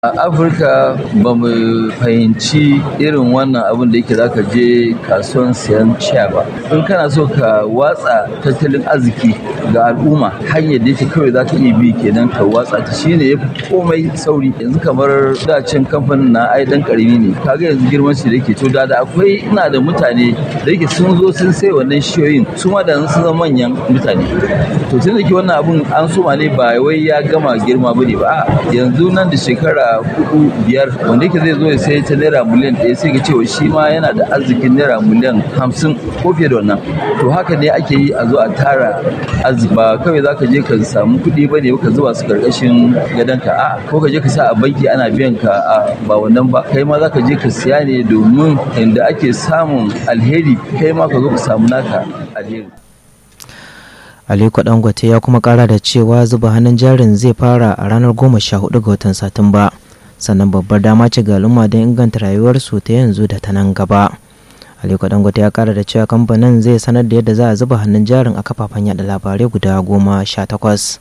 A Afirka ba mu fahimci irin wannan abin da yake zaka je kasuwan siyan sha ba. In kana so ka watsa tattalin arziki ga al'umma hanyar da yake kawai zaka iya bi kenan ka watsa ta shine yafi komai sauri. Yanzu kamar da can kamfanin na ai dan karami ne. Kaga yanzu girman shi da yake to da da akwai ina da mutane da yake sun zo sun sai wannan shiyoyin su ma da sun zama manyan mutane. To tun da ke wannan abun an soma ne ba wai ya gama girma bane ba. Yanzu nan da shekara hudu biyar wanda yake zai zo ya sai ta naira miliyan ɗaya sai ka cewa shi ma yana da arzikin naira miliyan hamsin ko fiye da wannan to haka ne ake yi a zo a tara arziki ba kawai za ka je ka samu kuɗi ba ne ka zuba su karkashin gadonka a ko ka je ka sa a banki ana biyan ka a ba wannan ba kai ma za ka je ka siya ne domin inda ake samun alheri kai ma ka zo ka samu naka alheri Aliko Dangote ya kuma kara da cewa zuba hannun jarin zai fara a ranar goma sha hudu ga watan Satumba. Sannan babbar dama ce ga al'umma don inganta rayuwarsu ta yanzu da ta nan gaba. Aliko Dangote ya kara da cewa kamfanin zai sanar da yadda za a zuba hannun jarin a kafafen yada labarai guda goma sha takwas.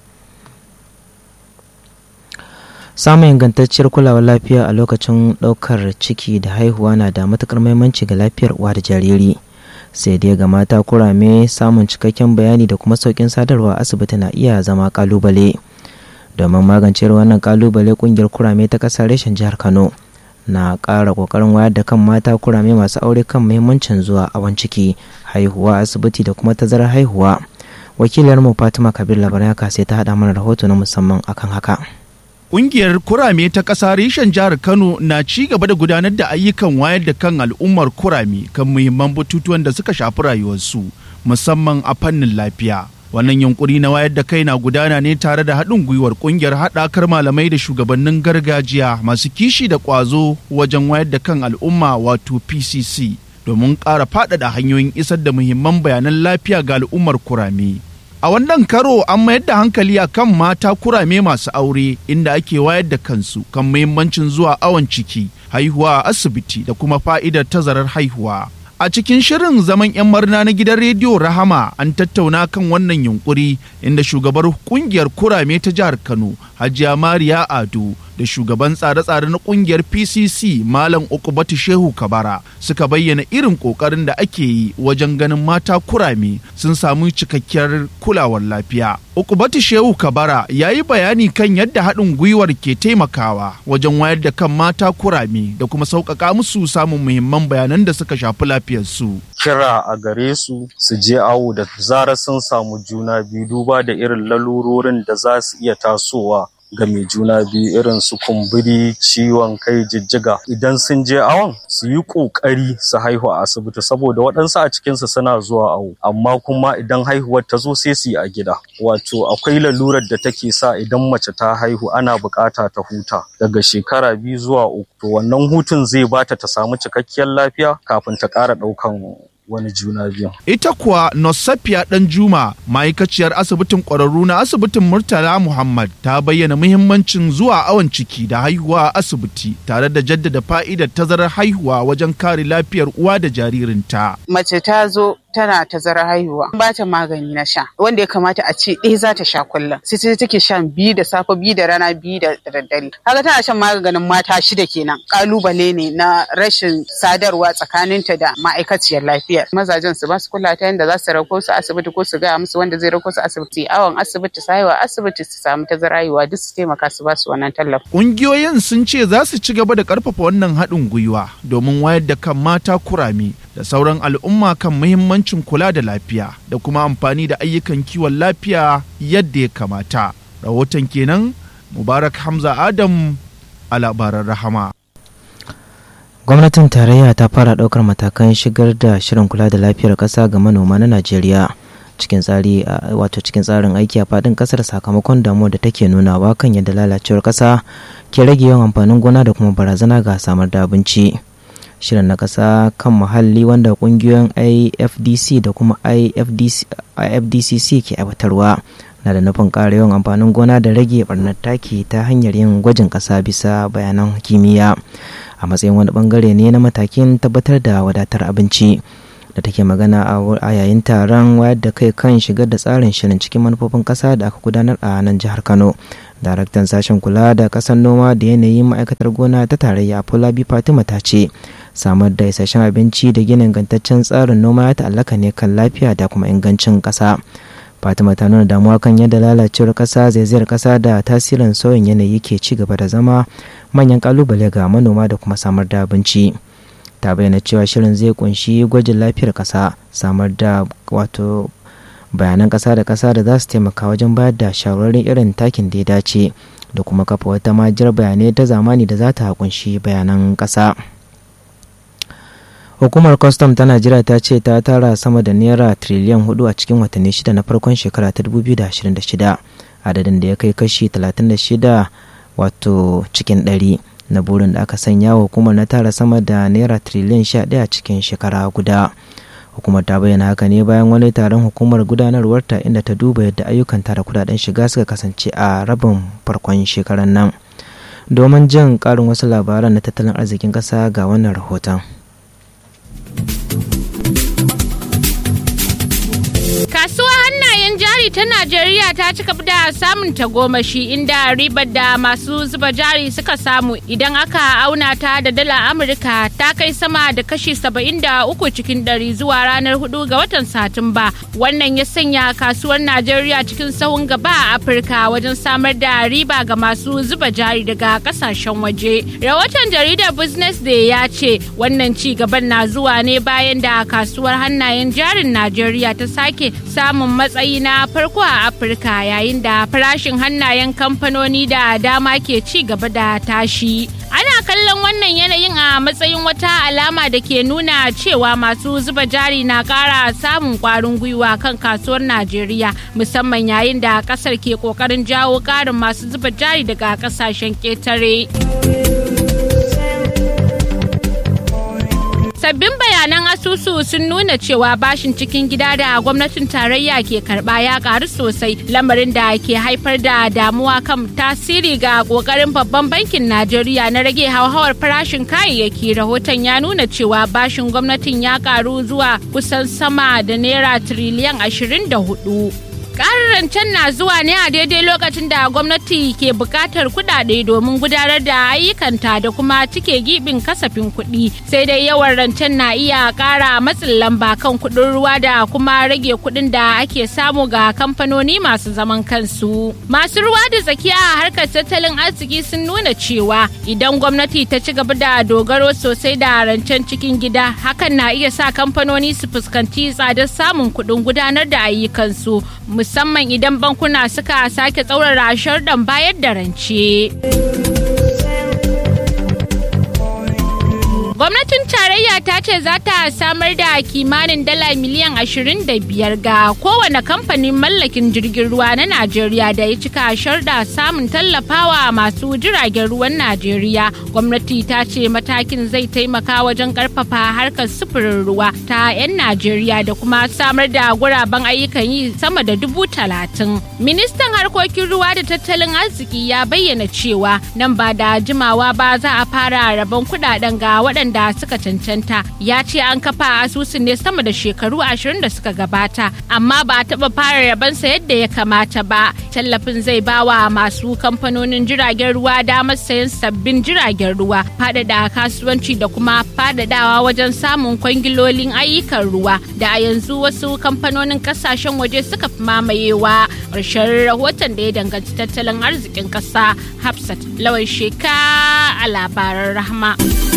Samun ingantacciyar kulawar lafiya a lokacin ɗaukar ciki da haihuwa na da matuƙar muhimmanci ga lafiyar uwa da jariri. sai dai ga mata kurame samun cikakken bayani da kuma sauƙin sadarwa asibiti na iya zama kalubale domin magance wannan kalubale kungiyar kurame ta ƙasar reshen jihar kano na ƙara ƙoƙarin wayar da kan mata kurame masu aure kan muhimmancin zuwa awon ciki haihuwa asibiti da kuma tazarar haihuwa wakilar mu fatima kabir labaran ya sai ta haɗa mana rahoto na musamman akan haka Ƙungiyar kurame ta ƙasa reshen jihar Kano na ci gaba da gudanar da ayyukan wayar da kan al'ummar kurame kan muhimman batutuwan da suka shafi rayuwarsu musamman a fannin lafiya. Wannan yunkuri na wayar da kai na gudana ne tare da haɗin gwiwar ƙungiyar haɗakar malamai da shugabannin gargajiya masu kishi da ƙwazo wajen wayar da kan al'umma wato PCC domin ƙara faɗaɗa hanyoyin isar da muhimman bayanan lafiya ga al'ummar kurame. A wannan karo an mayar da hankali a kan mata kurame masu aure inda ake wayar da kansu kan muhimmancin zuwa awon ciki, haihuwa a asibiti da kuma fa'idar tazarar haihuwa. A cikin shirin zaman 'yan marna na gidan rediyo Rahama an tattauna kan wannan yunkuri inda shugabar kungiyar kurame ta jihar Kano, Hajiya Mariya Ado, da shugaban tsare-tsare na kungiyar PCC Malam Ukubatu Shehu Kabara suka bayyana irin kokarin da ake yi wajen ganin mata kurame sun samu cikakkiyar kulawar lafiya. Ukubatu Shehu Kabara ya yi bayani kan yadda haɗin gwiwar ke taimakawa wajen wayar da kan mata kurame da kuma sauƙaƙa musu samun muhimman bayanan da suka shafi lafiyarsu. Kira a gare su su je awo da zarar sun samu juna biyu duba da irin lalurorin da za su iya tasowa ga mai juna biyu irin su kumburi ciwon kai jijjiga idan sun je awon su yi ƙoƙari su haihu a asibiti saboda waɗansu a cikinsu suna zuwa awo amma kuma idan haihuwar ta zo sai su yi a gida wato akwai lalurar da take sa idan mace ta haihu ana buƙata ta huta daga shekara biyu zuwa uku to wannan hutun zai bata ta samu cikakkiyar lafiya kafin ta ƙara ɗaukan wani juna biyu. Ita kuwa Nosafiya ɗan Juma ma'aikaciyar asibitin ƙwararru na asibitin Murtala Muhammad ta bayyana muhimmancin zuwa awon ciki da haihuwa a asibiti tare da jaddada fa'idar tazarar haihuwa wajen kare lafiyar uwa da jaririnta. Mace ta zo tana tazarar haihuwa ba ta magani na sha wanda ya kamata a ce ɗaya za ta sha kullum sai ta take shan biyu da safe biyu da rana biyu da daddare haka tana shan maganin mata shida kenan kalubale ne na rashin sadarwa tsakaninta da ma'aikaciyar lafiya mazajen su ba su kula ta yadda za su rako su asibiti ko su gaya musu wanda zai rako su asibiti awon asibiti su haihuwa asibiti su samu tazarar haihuwa duk su taimaka su ba su wannan tallafi. Ƙungiyoyin sun ce za su ci gaba da ƙarfafa wannan haɗin gwiwa domin wayar da kan mata kurame da sauran al'umma kan muhimmancin kula da lafiya da kuma amfani da ayyukan kiwon lafiya yadda ya kamata. Rahoton kenan Mubarak Hamza Adam a labaran rahama. Gwamnatin tarayya ta fara ɗaukar matakan shigar da shirin kula da lafiyar ƙasa ga manoma na Najeriya cikin tsari wato cikin tsarin aiki a faɗin ƙasar sakamakon damuwa da take nunawa kan yadda lalacewar ƙasa ke rage yawan amfanin gona da kuma barazana ga samar da abinci. shirin na ƙasa kan muhalli wanda ƙungiyoyin ifdc da kuma ifdcc ke aiwatarwa na da nufin ƙara yawan amfanin gona da rage ɓarnar taki ta hanyar yin gwajin ƙasa bisa bayanan kimiyya a matsayin wani bangare ne na matakin tabbatar da wadatar abinci da take magana a yayin taron wayar da kai kan shigar da tsarin shirin cikin manufofin ƙasa da aka gudanar a nan jihar kano daraktan sashen kula da ƙasar noma da yanayin ma'aikatar gona ta tarayya fulabi fatima ta ce samar da isasshen abinci da gina ingantaccen tsarin noma ya ta'allaka ne kan lafiya da kuma ingancin ƙasa fatima ta nuna damuwa kan yadda lalacewar ƙasa zaizayar ƙasa da tasirin sauyin yanayi ke ci gaba da zama manyan ƙalubale ga manoma da kuma samar da abinci ta bayyana cewa shirin zai kunshi gwajin lafiyar ƙasa samar da wato bayanan ƙasa da ƙasa da za su taimaka wajen bayar da shawarwarin irin takin da ya dace da kuma kafa wata majiyar bayanai ta zamani da za ta kunshi bayanan ƙasa. hukumar kwastam ta najeriya ta ce ta tara sama da naira triliyan hudu a cikin watanni shida na farkon shekara ta 2026 adadin da ya kai kashi 36 wato cikin ɗari na burin da aka sanya wa hukumar na tara sama da naira triliyan 11 a cikin shekara guda hukumar ta bayyana haka ne bayan wani taron hukumar gudanarwarta inda ta duba yadda ayyukan tara kudaden shiga suka kasance a rabin farkon shekarar nan domin jin karin wasu labaran na tattalin arzikin ƙasa ga wannan rahoton. Kasuwa hannayen jari ta Najeriya ta cika da samun tagomashi inda ribar da masu zuba jari suka samu idan aka auna ta da dala Amurka ta kai sama da kashi 73 cikin ɗari zuwa ranar 4 ga watan Satumba. Wannan ya sanya kasuwar Najeriya cikin sahun gaba a Afirka wajen samar da riba ga masu zuba jari daga kasashen waje. Rahoton jaridar Business Day ya ce wannan ci gaban na zuwa ne bayan da kasuwar hannayen jarin Najeriya ta sake samun matsayi na farko a afirka yayin da farashin hannayen kamfanoni da dama ke ci gaba da tashi ana kallon wannan yanayin a matsayin wata alama da ke nuna cewa masu zuba jari na kara samun kwarin gwiwa kan kasuwar najeriya musamman yayin da kasar ke kokarin jawo karin masu zuba jari daga kasashen ketare. Sabbin bayanan asusu sun nuna cewa bashin cikin gida da gwamnatin tarayya ke karba ya karu sosai lamarin da ke haifar da damuwa kan tasiri ga kokarin babban bankin Najeriya na rage hauhawar farashin kayayyaki rahoton ya nuna cewa bashin gwamnatin ya karu zuwa kusan sama da naira tiriliyan 24. Ƙarin rancen na zuwa ne a daidai lokacin da gwamnati ke buƙatar kuɗaɗe domin gudanar da ayyukanta da kuma cike gibin kasafin kuɗi sai dai yawan rancen na iya ƙara matsin lamba kan kuɗin ruwa da kuma rage kuɗin da ake samu ga kamfanoni masu zaman kansu. Masu ruwa da tsakiya a harkar tattalin arziki sun nuna cewa idan gwamnati ta ci gaba da dogaro sosai da rancen cikin gida hakan na iya sa kamfanoni su fuskanci tsadar samun kuɗin gudanar da ayyukansu. musamman idan bankuna suka sake tsaurara sharɗan bayar da rance. Gwamnatin tarayya ta ce za ta samar da kimanin dala miliyan 25 ga kowane kamfanin mallakin jirgin ruwa na Najeriya da ya cika sharda samun tallafawa masu jiragen ruwan Najeriya. Gwamnati ta ce matakin zai taimaka wajen karfafa harkar sufurin ruwa ta 'yan Najeriya da kuma samar da guraben ayyukan yi sama da dubu talatin. Ministan harkokin ruwa da tattalin arziki ya bayyana cewa nan ba da jimawa ba za a fara rabon kudaden ga waɗanda da suka cancanta ya ce an kafa asusun ne sama da shekaru ashirin da suka gabata amma ba a taɓa fara rabansa yadda ya kamata ba tallafin zai bawa masu kamfanonin jiragen ruwa damar sayan sabbin jiragen ruwa faɗaɗa kasuwanci da kuma faɗaɗawa wajen samun kwangilolin ayyukan ruwa da a yanzu wasu kamfanonin kasashen waje suka fi mamayewa ƙarshen rahoton da ya danganci tattalin arzikin ƙasa hafsat lawan sheka a labaran rahama.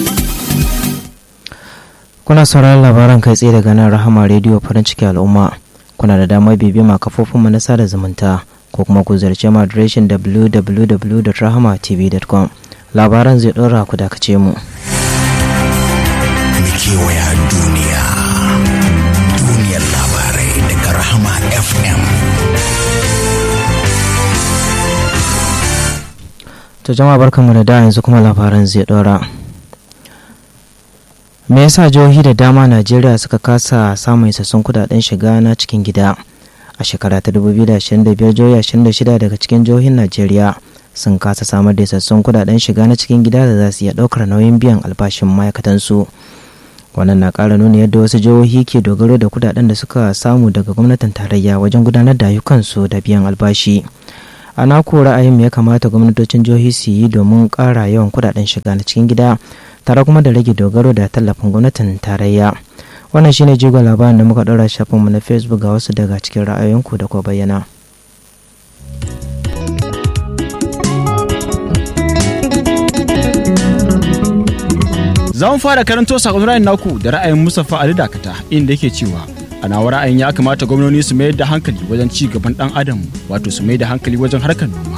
kuna sauraron labaran kai tsaye daga nan rahama rediyo farin ciki al'umma kuna da damar bibima kafofin mu na sada zumunta ko kuma ku zarce mu adireshin www.rahamatv.com labaran zai ɗora ku dakace mu kewaya duniya duniyar labarai daga rahama fm to jama'a barkanmu da da yanzu kuma labaran zai ɗora me yasa jihohi da dama najeriya suka kasa samun isassun kudaden shiga na cikin gida a shekara ta 2025 jihohi 26 daga cikin jihohin najeriya sun kasa samar da isassun kudaden shiga na cikin gida da za su iya daukar nauyin biyan albashin ma'aikatansu wannan na ƙara nuna yadda wasu jihohi ke dogaro da kudaden da suka samu daga gwamnatin tarayya wajen gudanar da ayyukansu da biyan albashi a naku ra'ayin ya kamata gwamnatocin jihohi su yi domin ƙara yawan kudaden shiga na cikin gida tare kuma da rage dogaro da tallafin gwamnatin tarayya wannan shine jigon labarin da muka ɗora shafinmu na facebook ga wasu daga cikin ra'ayoyinku da kuwa bayyana Za mu fara karanto sakon ra'ayin naku da ra'ayin Mustapha Ali Dakata inda yake cewa a nawa ra'ayin ya kamata gwamnoni su mayar da hankali wajen ci gaban dan adam wato su mayar da hankali wajen harkar noma